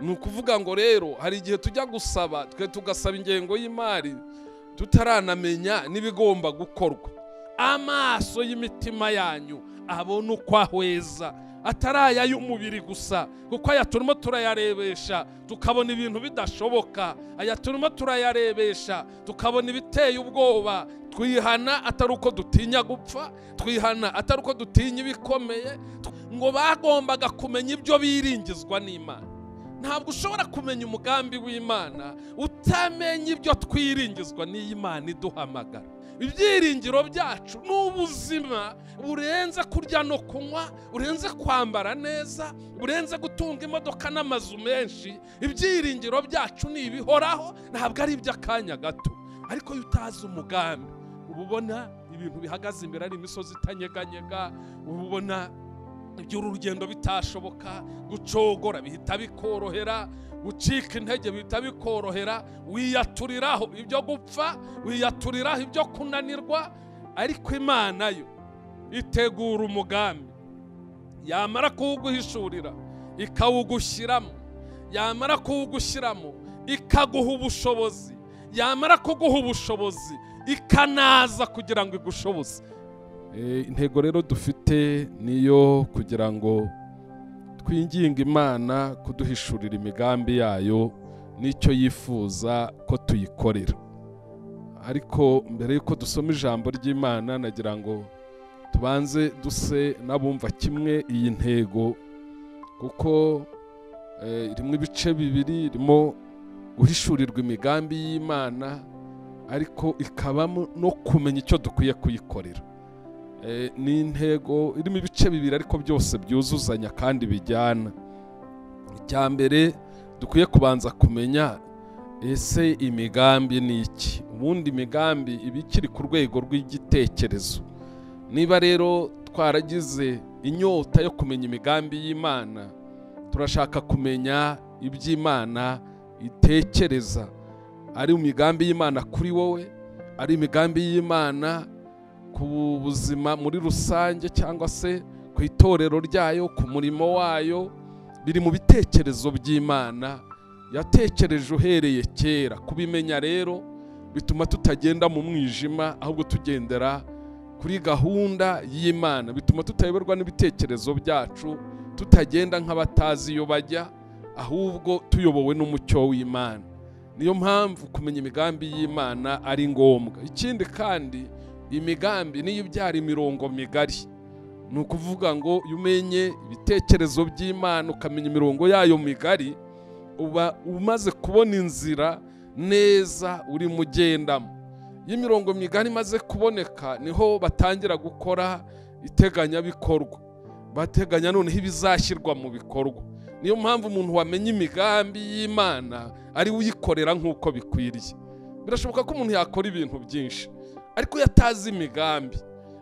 ni ukuvuga ngo rero hari igihe tujya gusaba twe tugasaba ingengo y'imari tutaranamenya n'ibigomba gukorwa amaso y'imitima yanyu abona uko ahweza atari aya y'umubiri gusa kuko aya turimo turayarebesha tukabona ibintu bidashoboka aya turimo turayarebesha tukabona ibiteye ubwoba twihana atari uko dutinya gupfa twihana atari uko dutinya ibikomeye ngo bagombaga kumenya ibyo biringizwa n'imana ntabwo ushobora kumenya umugambi w'imana utamenya ibyo twiringizwa n'iy'imana iduhamagara ibyiringiro byacu ni ubuzima burenze kurya no kunywa burenze kwambara neza burenze gutunga imodoka n'amazu menshi ibyiringiro byacu ni ibihoraho ntabwo ari iby'akanya gato ariko iyo utazi umugambi uba ubona ibintu bihagaze imbere ari imisozi itanyeganyega uba ubona iby'uru rugendo bitashoboka gucogora bihita bikorohera gucika intege bihita bikorohera wiyaturiraho ibyo gupfa wiyaturiraho ibyo kunanirwa ariko imana yo itegura umugambi yamara kuwuguhishurira ikawugushyiramo yamara kuwugushyiramo ikaguha ubushobozi yamara kuguha ubushobozi ikanaza kugira ngo igushoboze intego rero dufite niyo kugira ngo twinginge imana kuduhishurira imigambi yayo n'icyo yifuza ko tuyikorera ariko mbere y'uko dusoma ijambo ry'imana nagira ngo tubanze duse n'abumva kimwe iyi ntego kuko irimo ibice bibiri irimo guhishurirwa imigambi y'imana ariko ikabamo no kumenya icyo dukwiye kuyikorera ni intego irimo ibice bibiri ariko byose byuzuzanya kandi bijyana icya mbere dukwiye kubanza kumenya ese imigambi ni iki ubundi imigambi iba ikiri ku rwego rw'igitekerezo niba rero twaragize inyota yo kumenya imigambi y'imana turashaka kumenya iby'imana itekereza ari imigambi y'imana kuri wowe ari imigambi y'imana ku buzima muri rusange cyangwa se ku itorero ryayo ku murimo wayo biri mu bitekerezo by'imana yatekereje uhereye kera kubimenya rero bituma tutagenda mu mwijima ahubwo tugendera kuri gahunda y'imana bituma tutayoberwa n'ibitekerezo byacu tutagenda nk'abatazi iyo bajya ahubwo tuyobowe n'umucyo w'imana niyo mpamvu kumenya imigambi y'imana ari ngombwa ikindi kandi imigambi niyo ibyara imirongo migari ni ukuvuga ngo iyo umenye ibitekerezo by'imana ukamenya imirongo yayo migari uba umaze kubona inzira neza urimo ugendamo iyo imirongo migari imaze kuboneka niho batangira gukora iteganyabikorwa bateganya noneho ibizashyirwa mu bikorwa niyo mpamvu umuntu wamenya imigambi y'imana ari uyikorera nk'uko bikwiriye birashoboka ko umuntu yakora ibintu byinshi ariko yatazi imigambi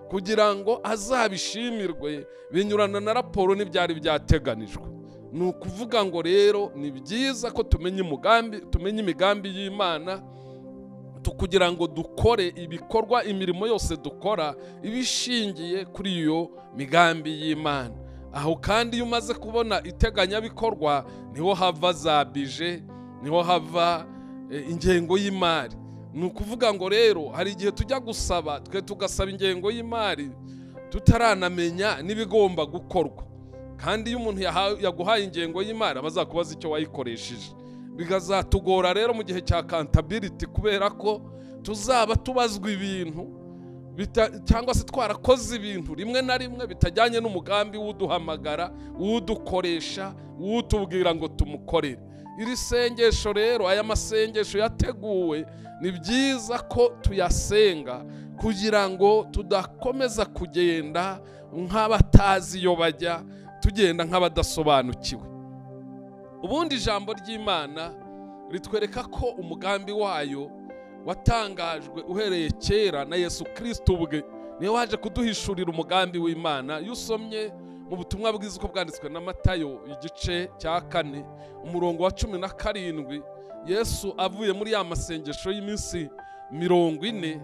kugira ngo azabishimirwe binyurana na raporo n'ibyari byateganijwe ni ukuvuga ngo rero ni byiza ko tumenya umugambi tumenya imigambi y'imana kugira ngo dukore ibikorwa imirimo yose dukora iba ishingiye kuri iyo migambi y'imana aho kandi iyo umaze kubona iteganyabikorwa niho hava za bije niho hava ingengo y'imari ni ukuvuga ngo rero hari igihe tujya gusaba twe tugasaba ingengo y'imari tutaranamenya n'ibigomba gukorwa kandi iyo umuntu yaguhaye ingengo y'imari aba azakubaza icyo wayikoresheje bikazatugora rero mu gihe cya kantabiriti kubera ko tuzaba tubazwa ibintu cyangwa se twarakoze ibintu rimwe na rimwe bitajyanye n'umugambi w'uduhamagara w'udukoresha w'utubwira ngo tumukorere iri sengesho rero aya masengesho yateguwe ni byiza ko tuyasenga kugira ngo tudakomeza kugenda nk'abatazi iyo bajya tugenda nk'abadasobanukiwe ubundi ijambo ry'imana ritwereka ko umugambi wayo watangajwe uhereye kera na yesu kirisiti ubwe niyo waje kuduhishurira umugambi w'imana iyo usomye mu butumwa bwiza uko bwanditswe na matayo igice cya kane umurongo wa cumi na karindwi yesu avuye muri ya masengesho y'iminsi mirongo ine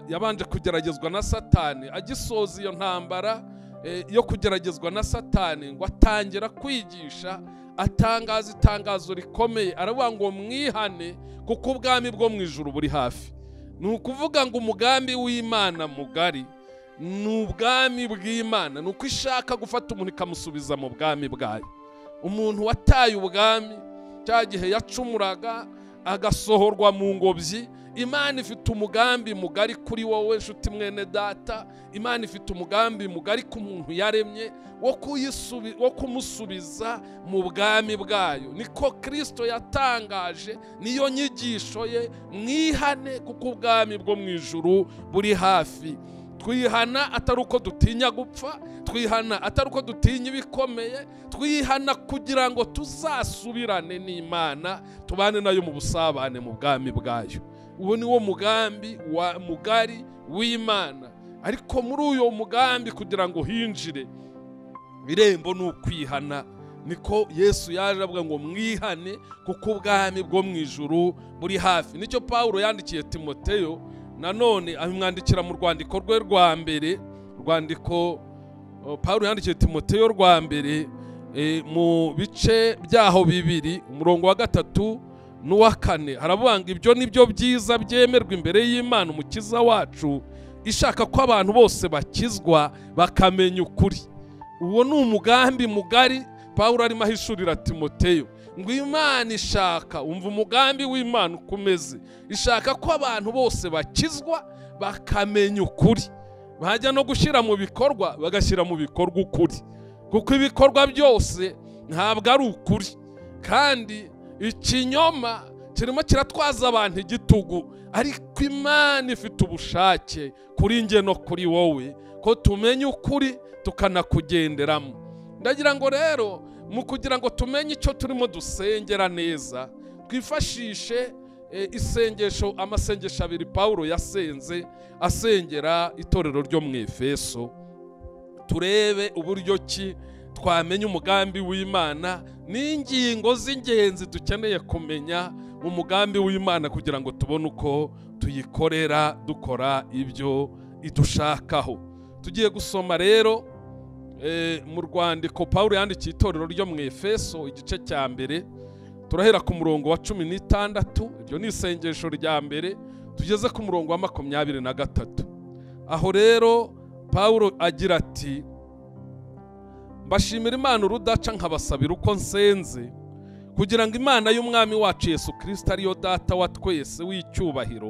yabanje kugeragezwa na satani agisoza iyo ntambara eh, yo kugeragezwa na satani ngo atangira kwigisha atangaza itangazo rikomeye aravuga ngo mwihane kuko ubwami bwo mu ijuru buri hafi ni ukuvuga ngo umugambi w'imana mugari ni ubwami bw'imana ni uko ishaka gufata umuntu ikamusubiza mu bwami bwayo umuntu wataye ubwami cya gihe yacumuraga agasohorwa mu ngobyi imana ifite umugambi mugari kuri wowe nshuti mwene data imana ifite umugambi mugari ku muntu yaremye wo kuyisubi- wo kumusubiza mu bwami bwayo niko kirisito yatangaje niyo nyigisho ye mwihane kuko ubwami bwo mu ijuru buri hafi twihana atari uko dutinya gupfa twihana atari uko dutinya ibikomeye twihana kugira ngo tuzasubirane n'imana tubane nayo mu busabane mu bwami bwayo uwo ni wo mugambi wa mugari w'imana ariko muri uyo mugambi kugira ngo hinjire irembo ni ukwihana niko yesu yaje avuga ngo mwihane kuko ubwami bwo mu ijuru buri hafi nicyo pawulo yandikiye timoteyo nanone amwandikira mu rwandiko rwe rwa mbere rwandiko o, pawulo yandikiye timoteyo rwa mbere eh, mu bice byaho bibiri umurongo wa gatatu n'uwa kane haravuga ngo ibyo ni byo byiza byemerwa imbere y'imana umukiza wacu ishaka ko abantu bose bakizwa bakamenya ukuri uwo ni umugambi mugari pawulo arimo ahishurira timoteyo ngo imana ishaka umva umugambi w'imana uko umeze ishaka ko abantu bose bakizwa bakamenya ukuri bajya no gushyira mu bikorwa bagashyira mu bikorwa ukuri kuko ibikorwa byose ntabwo ari ukuri kandi ikinyoma kirimo kiratwaza abantu igitugu ariko imana ifite ubushake kuri njye no kuri wowe ko tumenya ukuri tukanakugenderamo ndagira ngo rero mu kugira ngo tumenye icyo turimo dusengera neza twifashishe eh, isengesho amasengesho abiri pawulo yasenze asengera itorero ryo mu efeso turebe uburyo ki twamenya umugambi w'imana n'ingingo z'ingenzi dukeneye kumenya mu mugambi w'imana kugira ngo tubone uko tuyikorera dukora ibyo idushakaho tugiye gusoma rero eh, mu rwandiko pawulo yandikiye itorero ryo mu efeso igice cya mbere turahera ku murongo wa cumi n'itandatu iryo ni isengesho rya mbere tugeze ku murongo wa makumyabiri na gatatu aho rero pawulo agira ati mbashimira imana urudaca nkabasabira uko nsenze kugira ngo imana y'umwami wacu yesu kirisita ariyo data wa twese w'icyubahiro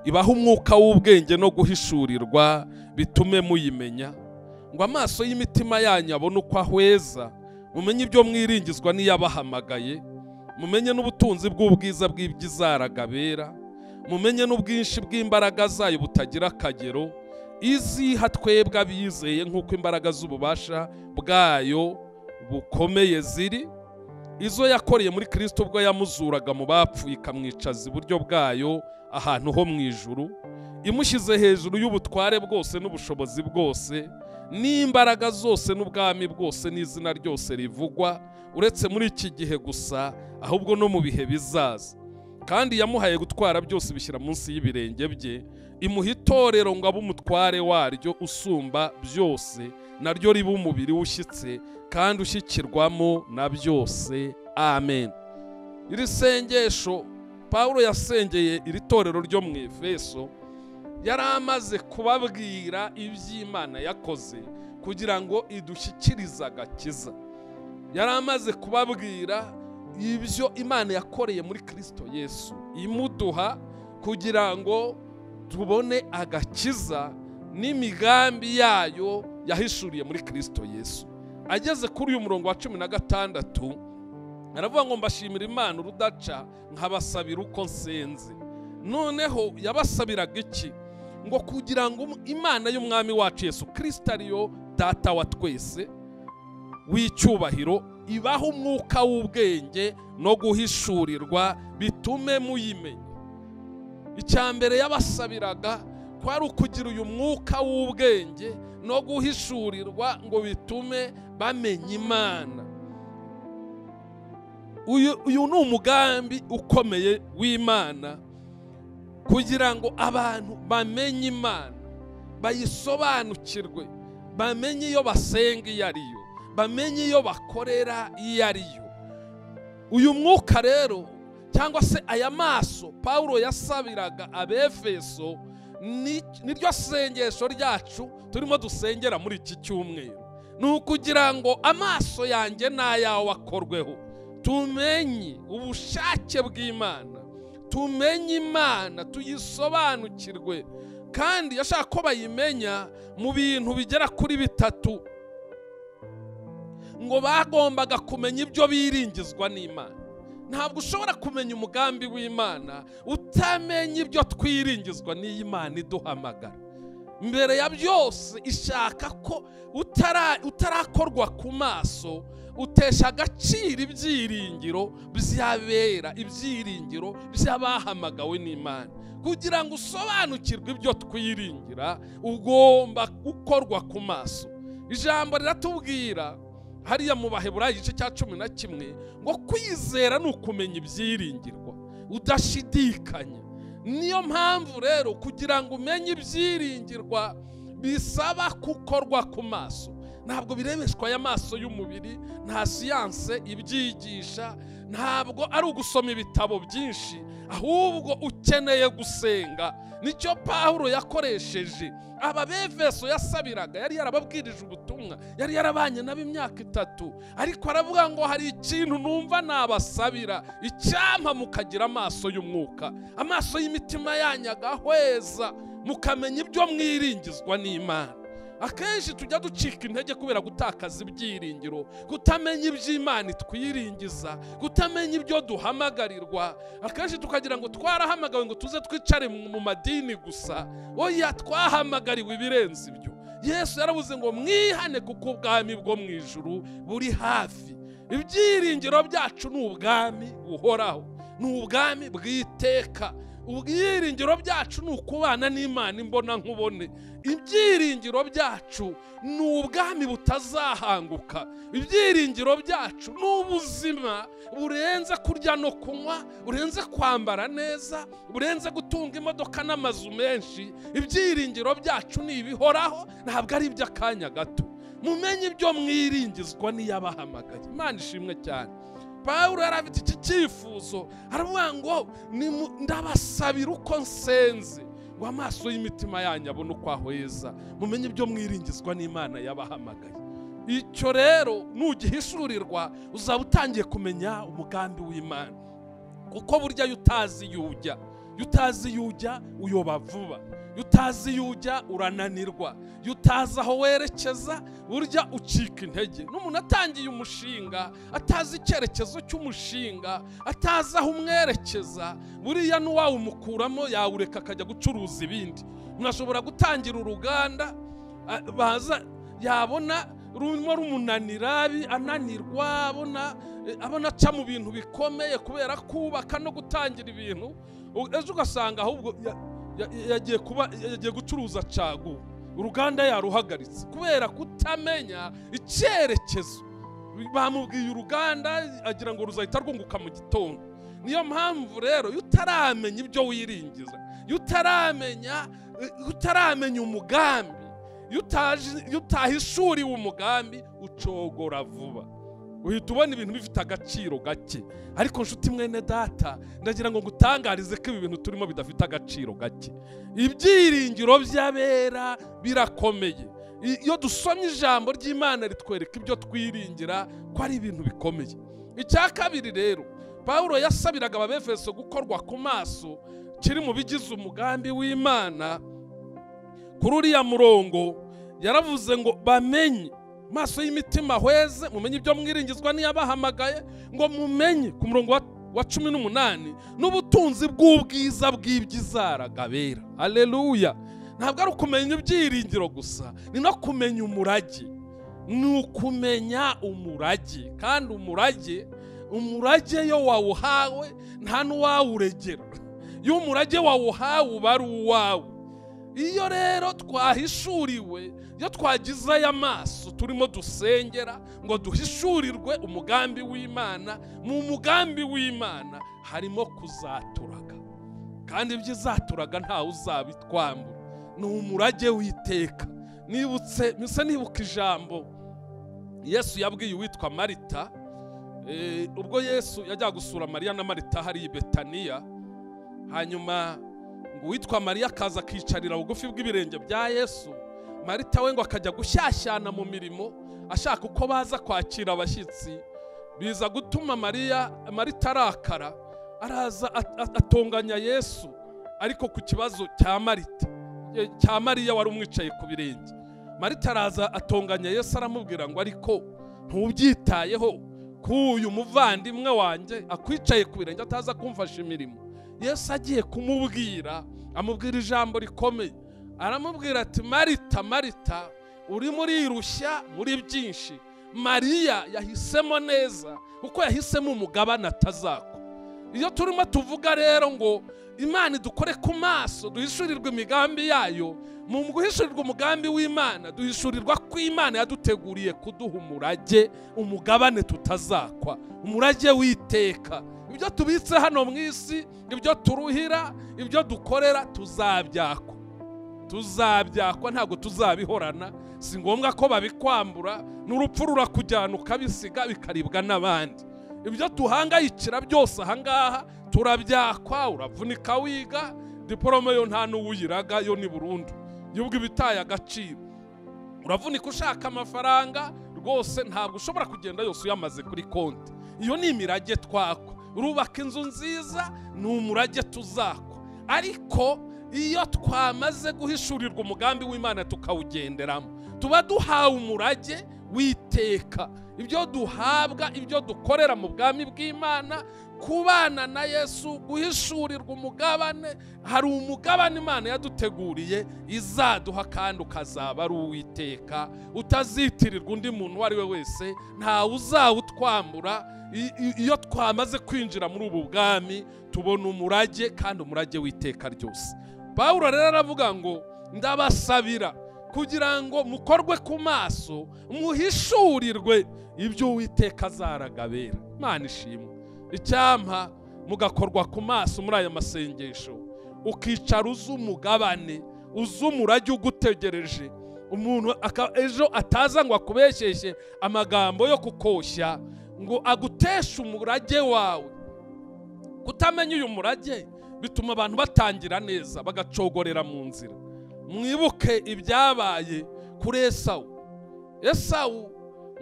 ibahe umwuka w'ubwenge no guhishurirwa bitume muyimenya ngo amaso y'imitima yanyu abone uko ahweza mumenye ibyo mwiringizwa n'iyabahamagaye mumenye n'ubutunzi bw'ubwiza bw'ibyizaraga bera mumenye n'ubwinshi bw'imbaraga zayo butagira akagero iziha twebwe abizeye nk'uko imbaraga z'ububasha bwayo bukomeye ziri izo yakoreye muri kirisito ubwo yamuzuraga mu bapfuye ikamwicaza iburyo bwayo ahantu ho mu ijuru imushyize hejuru y'ubutware bwose n'ubushobozi bwose n'imbaraga zose n'ubwami bwose n'izina ryose rivugwa uretse muri iki gihe gusa ahubwo no mu bihe bizaza kandi yamuhaye gutwara byose bishyira munsi y'ibirenge bye imuha itorero ngo abe umutware waryo usumba byose naryo riba umubiri ushyitse kandi ushyikirwamo na byose amen iri sengesho pawulo yasengeye iri torero ryo mu efeso yari amaze kubabwira iby'imana yakoze kugira ngo idushyikirize agakiza yari amaze kubabwira ibyo imana yakoreye muri kirisito yesu imuduha kugira ngo tubone agakiza n'imigambi yayo yahishuriye muri kirisito yesu ageze kuri uyu murongo wa cumi na gatandatu aravuga ngo mbashimira imana urudaca nkabasabira uko nsenze noneho yabasabiraga iki ngo kugira ngo imana y'umwami wacu yesu kirisito ariyo data wa twese w'icyubahiro ibaha umwuka w'ubwenge no guhishurirwa bitume muyimenya icya mbere yabasabiraga kwari ukugira uyu mwuka w'ubwenge no guhishurirwa ngo bitume bamenya imana uyu uyu ni umugambi ukomeye w'imana kugira ngo abantu bamenye imana bayisobanukirwe bamenye iyo basenga iyo ari yo bamenye iyo bakorera iyo ari yo uyu mwuka rero cyangwa se aya maso paul yasabiraga abefeso ni- niryo sengesho ryacu turimo dusengera muri iki cyumweru ni ukugira ngo amaso yanjye n'ayawe akorweho tumenye ubushake bw'imana tumenye imana tuyisobanukirwe kandi yashaka ko bayimenya mu bintu bigera kuri bitatu ngo bagombaga kumenya ibyo biringizwa n'imana ntabwo ushobora kumenya umugambi w'imana utamenya ibyo twiringizwa n'iy'imana iduhamagara mbere ya byose ishaka ko utara- utarakorwa ku maso utesha agaciro ibyiringiro by'abera ibyiringiro by'abahamagawe n'imana kugira ngo usobanukirwe ibyo twiringira ugomba gukorwa ku maso ijambo riratubwira hariya mu baheburayo igice cya cumi na kimwe ngo kwizera ni ukumenya ibyiringirwa udashidikanya niyo mpamvu rero kugira ngo umenye ibyiringirwa bisaba gukorwa ku maso ntabwo birebeshwa aya maso y'umubiri nta siyanse ibyigisha ntabwo ari ugusoma ibitabo byinshi ahubwo ukeneye gusenga nicyo pawulo yakoresheje aba befeso yasabiraga yari yarababwirije ubutumwa yari yarabanye nabo imyaka itatu ariko aravuga ngo hari ikintu numva nabasabira icyampa mukagira amaso y'umwuka amaso y'imitima yanyu agahweza mukamenya ibyo mwiringizwa n'imana akenshi tujya ducika intege kubera gutakaza ibyiringiro kutamenya iby'imana twiringiza kutamenya ibyo duhamagarirwa akenshi tukagira ngo twarahamagawe ngo tuze twicare mu mu madini gusa oya twahamagariwe ibirenze ibyo yesu yaravuze ngo mwihane kuko ubwami bwo mu ijuru buri hafi ibyiringiro byacu ni ubwami buhoraho ni ubwami bw'iteka ubwiringiro byacu ni ukubana n'imana imbona nkubone ibyiringiro byacu ni ubwami butazahanguka ibyiringiro byacu ni ubuzima burenze kurya no kunywa burenze kwambara neza burenze gutunga imodoka n'amazu menshi ibyiringiro byacu ni ibihoraho ntabwo ari iby'akanya gato mumenye ibyo mwiringizwa n'iyabahamagaye imana ishimwe cyane pawulo yari afite iki cyifuzo aravuga ngo "Nimu- ndabasabira uko nsenze ngo amaso y'imitima yanyu abone uko ahweza mumenye ibyo mwiringizwa n'imana yabahamagaye icyo rero nugihishurirwa uzaba utangiye kumenya umugambi w'imana kuko burya iyo utazi iyo ujya iyo utazi iyo ujya uyoba vuba iyo utazi iyo ujya urananirwa iyo utazi aho werekeza burya ucika intege n'umuntu atangiye umushinga atazi icyerekezo cy'umushinga atazi aho umwerekeza buriya n'uwawumukuramo yawureka akajya gucuruza ibindi umuntu ashobora gutangira uruganda a- baza yabona rumwe rumunanira bi- ananirwa abona eh, abona aca mu bintu bikomeye kubera kubaka no gutangira ibintu U- ejo ugasanga ahubwo ya- ya- yagiye kuba yagiye gucuruza cagu uruganda yaruhagaritse kubera kutamenya icyerekezo bamubwiye uruganda agira ngo ruzahita rwunguka mu gitondo niyo mpamvu rero iyo utaramenya ibyo wiringiza iyo utaramenya iyo utaramenya umugambi iyo utaje- iyo utahishuriwe umugambi ucogora vuba uhita ubona ibintu bifite agaciro gake ariko nshuti mwene data ndagira ngo ngutangarize ko ibi bintu turimo bidafite agaciro gake ibyiringiro by'abera birakomeye I- iyo dusomye ijambo ry'imana ritwereka ibyo twiringira ko ari ibintu bikomeye icya kabiri rero pawulo yasabiraga ababefeso gukorwa ku maso kiri mu bigize umugambi w'imana kuri uriya murongo yaravuze ngo bamenye maso y'imitima hweze mumenye ibyo mwiringizwa n'iyabahamagaye ngo mumenye ku murongo wa, wa cumi n'umunani n'ubutunzi bw'ubwiza bw'ibyizaraga bera aleluya ntabwo ari ukumenya ibyiringiro gusa ni no kumenya umurage ni ukumenya umurage kandi umurage umurage yo wawuhawe nta n'uwawuregera iyo umurage wawuhawe uba ari uwawe iyo rero twahishuriwe iyo twagize aya maso turimo dusengera ngo duhishurirwe umugambi w'imana mu mugambi w'imana harimo kuzaturaga kandi ibyo izaturaga ntawe uzabitwambura ni umurage w'iteka nibutse misa nibuka ijambo yesu yabwiye uwitwa marita Eh, ubwo yesu yajyaga gusura mariya na marita hariya i betaniya hanyuma ngo uwitwa mariya akaza akicarira bugufi bw'ibirenge bya yesu marita we ngo akajya gushyashyana mu mirimo ashaka uko baza kwakira abashyitsi biza gutuma mariya marita arakara araza at- at- atonganya yesu ariko ku kibazo cya marita eh, cya mariya wari umwicaye ku birenge marita araza atonganya yesu aramubwira ngo ariko ntubyitayeho k'uyu muvandimwe wanjye akwicaye ku birenge ataza kumfasha imirimo yesu agiye kumubwira amubwira ijambo rikomeye aramubwira ati marita marita urimo urirushya muri byinshi mariya yahisemo neza kuko yahisemo umugabane atazakwa iyo turimo tuvuga rero ngo imana idukore ku maso duhishurirwa imigambi yayo mu guhishurirwa umugambi w'imana duhishurirwa ko imana yaduteguriye kuduha umurage umugabane tutazakwa umurage w'iteka ibyo tubitse hano mu isi ibyo turuhira ibyo dukorera tuzabyakwa tuzabyakwa ntabwo tuzabihorana si ngombwa ko babikwambura n'urupfu rurakujyana ukabisiga bikaribwa n'abandi ibyo tuhangayikira byose ahangaha turabyakwa uravunika wiga diporome yo nta n'uwuyiraga yo ni burundu y'ubwo ibitaye agaciro uravunika ushaka amafaranga rwose ntabwo ushobora kugenda yose uyamaze kuri konti iyo ni imirage twakwa urubaka inzu nziza ni umurage tuzakwa ariko iyo twamaze guhishurirwa umugambi w'imana tukawugenderamo tuba duhawe umurage w'iteka ibyo duhabwa ibyo dukorera mu bwami bw'imana kubana na yesu guhishurirwa umugabane hari umugabane imana yaduteguriye izaduha kandi ukazaba ari uw'iteka utazitirirwa undi muntu uwo ari we wese ntawe uzawutwambura I- i- iyo twamaze kwinjira muri ubu bwami tubona umurage kandi umurage w'iteka ryose pawulo rero aravuga ngo ndabasabira kugira ngo mukorwe ku maso muhishurirwe ibyo uwiteka azaragabera imana ishimwe icyampa mugakorwa ku maso muri aya masengesho ukicara uzi umugabane uzi umurage ugutegereje umuntu aka- ejo ataza ngo akubeshyeshye amagambo yo kukoshya ngo aguteshe umurage wawe kutamenya uyu murage bituma abantu batangira neza bagacogorera mu nzira mwibuke ibyabaye kuri esawu esawu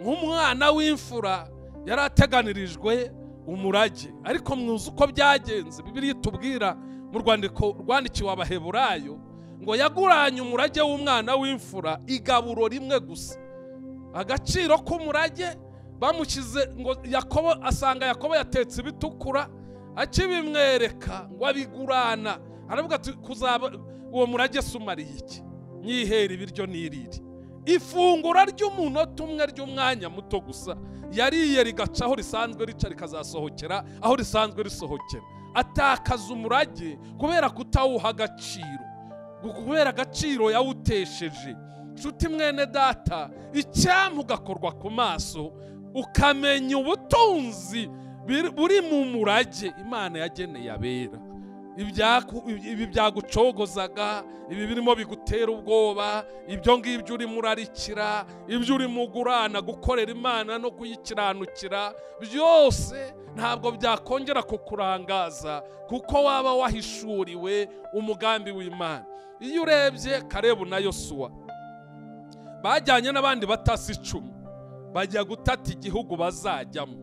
nk'umwana w'imfura yari ateganirijwe umurage ariko mwuzi uko byagenze bibiri itubwira mu rwandiko rwandikiwe abaheburayo ngo yaguranye umurage w'umwana w'imfura igaburo rimwe gusa agaciro k'umurage bamushyize ngo yakobo asanga yakobo yatetse ibitukura akibimwereka ngo abigurana aravuga ati kuzaba uwo murage se umariye iki nyihera ibiryo nirire ifungura ry'umunota umwe ry'umwanya muto gusa yariye rigaca aho risanzwe rica rikazasohokera aho risanzwe risohokera atakaza umurage kubera kutawuha agaciro kubera agaciro yawutesheje nshuti mwene data icyampa ugakorwa ku maso ukamenya ubutunzi biri- buri mu murage imana yageneye abera ibyaku- ibi byagucogozaga ibi birimo bigutera ubwoba ibyo ngibyo urimo urarikira ibyo urimo ugurana gukorera imana no kuyikiranukira byose ntabwo byakongera kukurangaza kuko waba wahishuriwe umugambi w'imana iyo urebye karebu na yosuwa bajyanye n'abandi batasi icumi bajya gutata igihugu bazajyamo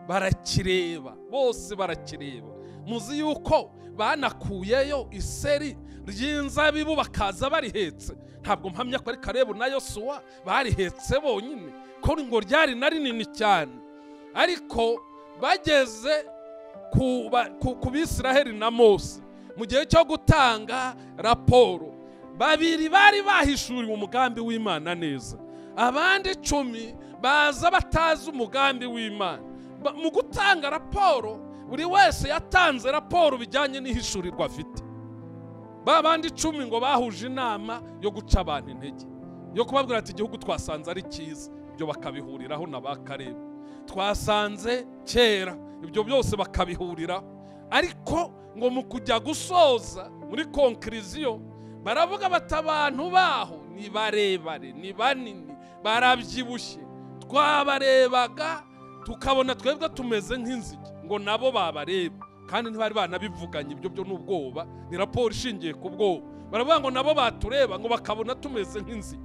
barakireba bose barakireba muzi yuko banakuyeyo iseri ry'inzabibu bakaza barihetse ntabwo mpamya ko ari karebu na yosuwa barihetse bonyine ko ngo ryari na rinini cyane ariko bageze ku ba- ku- ku bisiraheli na mose mu gihe cyo gutanga raporo babiri bari bahishuriwe umugambi w'imana neza abandi icumi baza batazi umugambi w'imana Ba- mu gutanga raporo buri wese yatanze raporo bijyanye n'ihishurirwa afite ba bandi icumi ngo bahuje inama yo guca abantu intege yo kubabwira ati igihugu twasanze ari cyiza ibyo bakabihuriraho na ba kareba twasanze kera ibyo byose bakabihuriraho ariko ngo mu kujya gusoza muri konkiriziyo baravuga bati abantu baho ni barebare ni banini barabyibushye twabarebaga tukabona twebwe tumeze nk'inzige ngo nabo babareba kandi ntibari banabivuganye ibyo byo n'ubwoba ni raporo ishingiye ku bwoba baravuga ngo nabo batureba ngo bakabona tumeze nk'inzige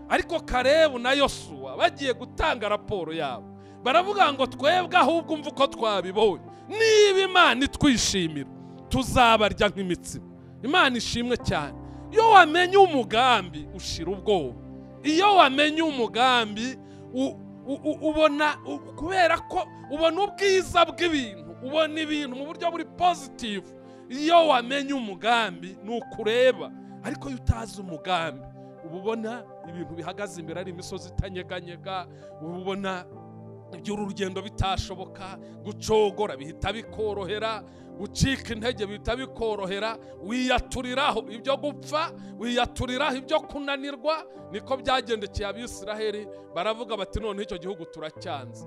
ariko karebu na yosuwa bagiye gutanga raporo yabo baravuga ngo twebwe ahubwo umva uko twabibonye niba imana itwishimira tuzabarya nk'imitsima imana ishimwe cyane iyo wamenye umugambi ushira ubwoba iyo wamenye umugambi ubona kubera ko ubona ubwiza bw'ibintu ubona ibintu mu buryo buri pozitivu iyo wamenye umugambi ni ukureba ariko iyo utazi umugambi uba ubona ibintu bihagaze imbere ari imisozi itanyeganyega uba ubona iby'uru urugendo bitashoboka gucogora bihita bikorohera gucika intege bihita bikorohera wiyaturiraho ibyo gupfa wiyaturiraho ibyo kunanirwa niko byagendekeye abisiraheli baravuga bati noneho icyo gihugu turacyanze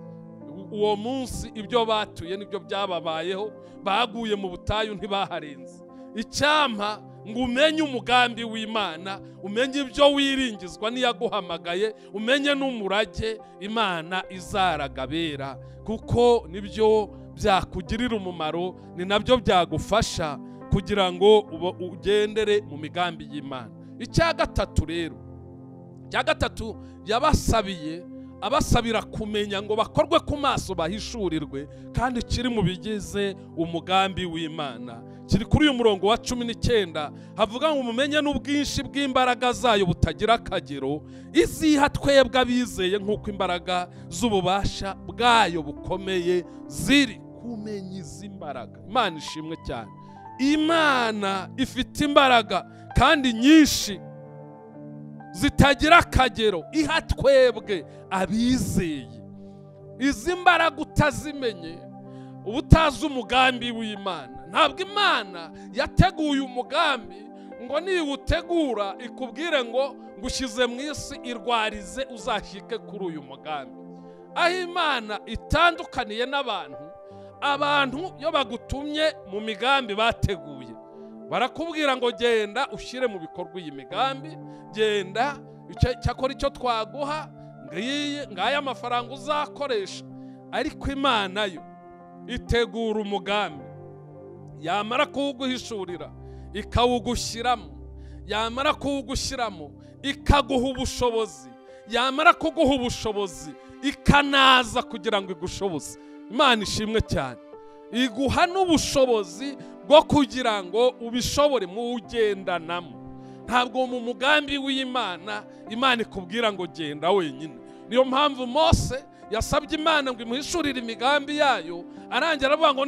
uwo munsi ibyo batuye nibyo byababayeho baguye mu butayu ntibaharenze icyampa ngo umenye umugambi w'imana umenye ibyo wiringizwa n'iyaguhamagaye umenye n'umurage imana izaragabera kuko nibyo byakugirira umumaro ni nabyo byagufasha kugira ngo ugendere mu migambi y'imana icya gatatu rero icya gatatu yabasabiye abasabira kumenya ngo bakorwe ku maso bahishurirwe kandi kiri mu bigize umugambi w'imana kiri kuri uyu murongo wa cumi n'icyenda havuga ngo mumenye n'ubwinshi bw'imbaraga zayo butagira akagero iziha twebwe abizeye nk'uko imbaraga z'ububasha bwayo bukomeye ziri kumenya izi mbaraga imana ishimwe cyane imana ifite imbaraga kandi nyinshi zitagira akagero iha twebwe abizeye izi mbaraga utazimenye uba utazi umugambi w'imana ntabwo imana yateguye umugambi ngo niwutegura ikubwire ngo ngushyize mu isi irwarize uzashyike kuri uyu mugambi aho imana itandukaniye n'abantu abantu iyo bagutumye mu migambi bateguye barakubwira ngo genda ushyire mu bikorwa iyi migambi genda cyakora icyo twaguha ngaya amafaranga uzakoresha ariko imana yo itegura umugambi yamara kuwuguhishurira ikawugushyiramo yamara kuwugushyiramo ikaguha ubushobozi yamara kuguha ubushobozi ikanaza kugira ngo igushoboze imana ishimwe cyane iguha n'ubushobozi bwo kugira ngo ubishobore mu ugendanamo ntabwo mu mugambi w'imana imana ikubwira ngo genda wenyine niyo mpamvu mose yasabye imana ngo imuhishurire imigambi yayo arangira avuga ngo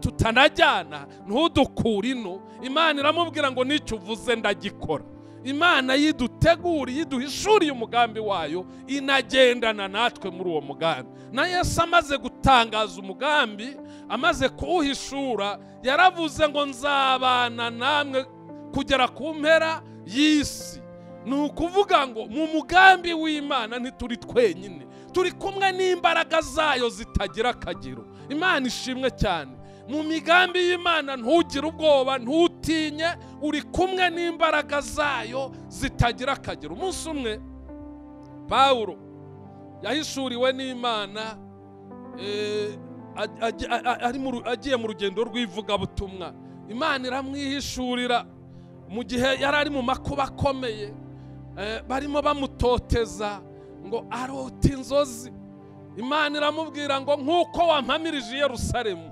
tutanajyana ntudukure ino imana iramubwira ngo n'icyo uvuze ndagikora imana yiduteguriye iduhishuriye umugambi wayo inagendana natwe muri uwo mugambi na Yesu amaze gutangaza umugambi amaze kuwuhishura yaravuze ngo nzabana namwe kugera ku mpera y'isi ni ukuvuga ngo mu mugambi w'imana ntituri twenyine turi kumwe n'imbaraga zayo zitagira akagero imana ishimwe cyane mu migambi y'imana ntugire ubwoba ntutinye uri kumwe n'imbaraga zayo zitagira akagero umunsi umwe pawuro yahishuriwe n'imana agiye mu rugendo rw'ivugabutumwa imana iramwihishurira mu gihe yari ari mu makuba akomeye barimo bamutoteza ngo arota inzozi imana iramubwira ngo nk'uko wampamirije Yerusalemu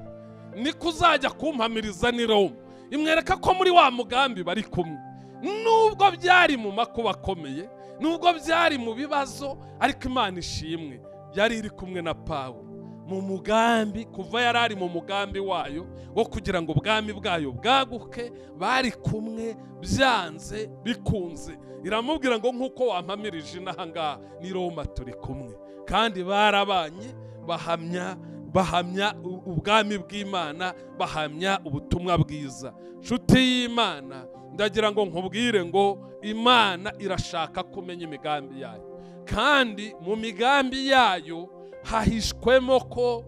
niko uzajya kumpamiriza ni Roma imwereka ko muri wa mugambi bari kumwe nubwo byari mu makuba akomeye nubwo byari mu bibazo ariko imana ishimwe yari iri kumwe na Pawulo mu mugambi kuva yari ari mu mugambi wayo wo kugira ngo ubwami bwayo bwaguke bari kumwe byanze bikunze iramubwira ngo nk'uko wampamirije inahangaha ni Roma turi kumwe kandi barabanye bahamya bahamya ubwami bw'imana bahamya ubutumwa bwiza nshuti y'imana ndagira ngo nkubwire ngo imana irashaka kumenya imigambi yayo kandi mu migambi yayo hahishwemo ko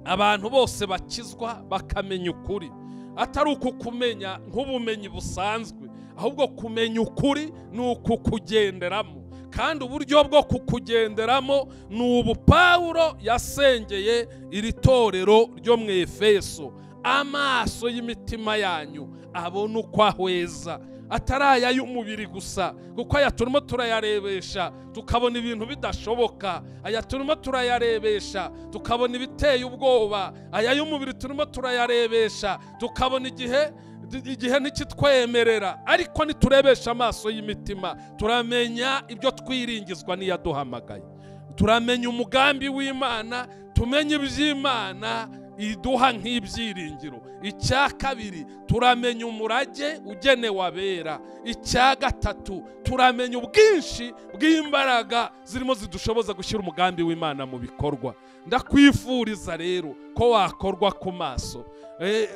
abantu bose bakizwa bakamenya ukuri atari ukukumenya nk'ubumenyi busanzwe ahubwo kumenya ukuri ni ukukugenderamo kandi uburyo bwo kukugenderamo ni ubu pawulo yasengeye iri torero ryo mu efeso amaso y'imitima yanyu abona uko ahweza atari aya y'umubiri gusa kuko aya turimo turayarebesha tukabona ibintu bidashoboka aya turimo turayarebesha tukabona ibiteye ubwoba aya y'umubiri turimo turayarebesha tukabona igihe igihe ntikitwemerera ariko niturebesha amaso y'imitima turamenya ibyo twiringizwa n'iyaduhamagaye turamenya umugambi w'imana tumenye iby'imana iduha nk'ibyiringiro icya kabiri turamenya umurage ugenewe abera icya gatatu turamenya ubwinshi bw'imbaraga zirimo zidushoboza gushyira umugambi w'imana mu bikorwa ndakwifuriza rero ko wakorwa ku maso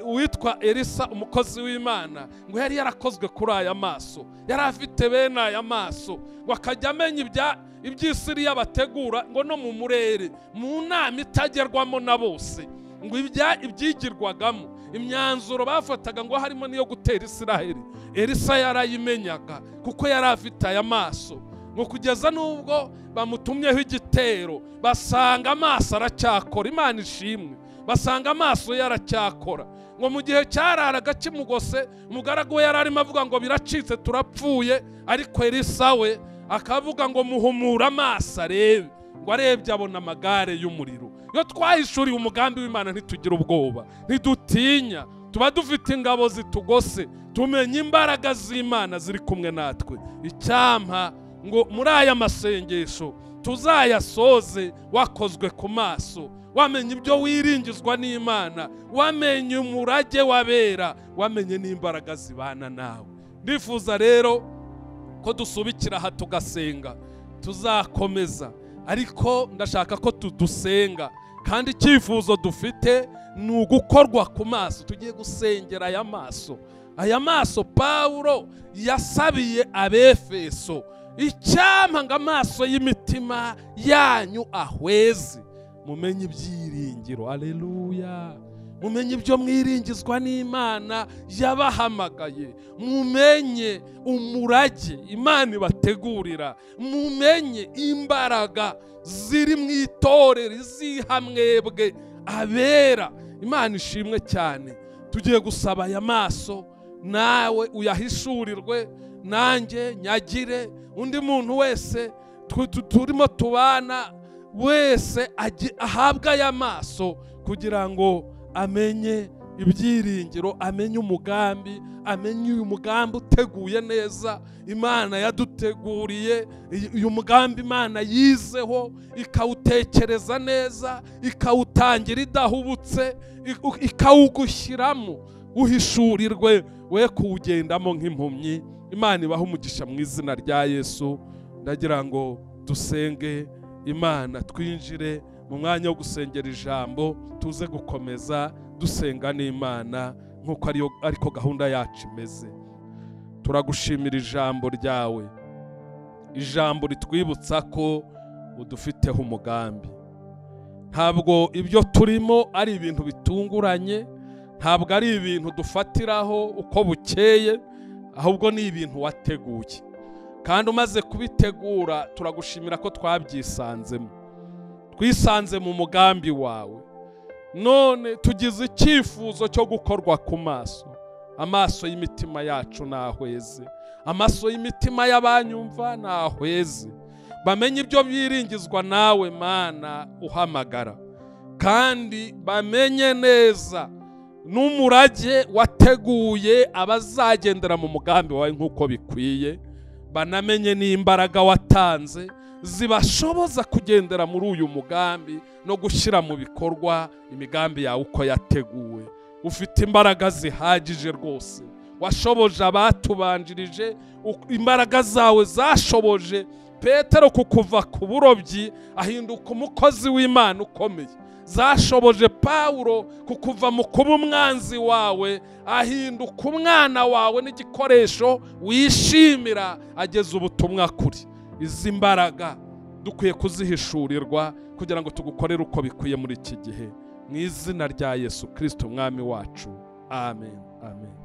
uwitwa elisa umukozi w'imana ngo yari yarakozwe kuri aya maso yari afite bene aya maso ngo akajya amenya iby'isiriya bategura ngo no mu murere mu nama itagerwamo na bose ngo ibyigirwagamo imyanzuro bafataga ngo harimo n'iyo gutera isiraheli elisa yarayimenyaga kuko yari afite aya maso ngo kugeza n'ubwo bamutumyeho igitero basanga amaso aracyakora imana ishimwe basanga amaso ye aracyakora ngo mu gihe cyararaga kimugose umugaragu we yari arimo avuga ngo biracitse turapfuye ariko elisa we akavuga ngo muhumure amaso arebe ngo arebye abona amagare y'umuriro iyo twahishuriye umugambi w'imana ntitugire ubwoba ntidutinya tuba dufite ingabo zitugose tumenya imbaraga z'imana ziri kumwe natwe icyampa ngo muri aya masengesho tuzayasoze wakozwe ku maso wamenye ibyo wiringizwa n'imana wamenye umurage wabera wamenye n'imbaraga zibana nawe ndifuza rero ko dusubikira aha tugasenga tuzakomeza ariko ndashaka ko dusenga kandi icyifuzo dufite ni ugukorwa ku maso tugiye gusengera aya maso aya maso pawulo yasabiye abefeso icyampa ngo amaso y'imitima yanyu ahweze mumenye ibyiringiro aleluya mumenye ibyo mwiringizwa n'imana yabahamagaye mumenye umurage imana ibategurira mumenye imbaraga ziri mu itorero iziha mwebwe abera imana ishimwe cyane tugiye gusaba aya maso nawe uyahishurirwe nanjye nyagire undi muntu wese turimo tubana wese ahabwe aya maso kugira ngo amenye ibyiringiro amenye umugambi amenye uyu mugambi uteguye neza imana yaduteguriye uyu mugambi imana yizeho ikawutekereza neza ikawutangira idahubutse ikawugushyiramo uhishurirwe we kuwugendamo nk'impumyi imana ibaha umugisha mu izina rya yesu ndagira ngo dusenge imana twinjire mu mwanya wo gusengera ijambo tuze gukomeza dusenga n'imana nk'uko ariko gahunda yacu imeze turagushimira ijambo ryawe ijambo ritwibutsa ko udufiteho umugambi ntabwo ibyo turimo ari ibintu bitunguranye ntabwo ari ibintu dufatiraho uko bukeye ahubwo ni ibintu wateguye kandi umaze kubitegura turagushimira ko twabyisanzemo twisanze mu mugambi wawe none tugize icyifuzo cyo gukorwa ku maso amaso y'imitima yacu ntahweze amaso y'imitima y'abanyumva ntahweze bamenye ibyo biringizwa nawe mana uhamagara kandi bamenye neza n'umurage wateguye abazagendera mu mugambi wawe nk'uko bikwiye banamenye n'imbaraga watanze zibashoboza kugendera muri uyu mugambi no gushyira mu bikorwa imigambi yawe uko yateguwe ufite imbaraga zihagije rwose washoboje abatubanjirije imbaraga zawe zashoboje petero kukuva ku burobyi ahinduka umukozi w'imana ukomeye zashoboje pawulo kukuva mu kuba umwanzi wawe ahinduka umwana wawe n'igikoresho wishimira ageza ubutumwa kuri izi mbaraga dukwiye kuzihishurirwa kugira ngo tugukorere uko bikwiye muri iki gihe mu izina rya yesu kirisiti umwami wacu amen amen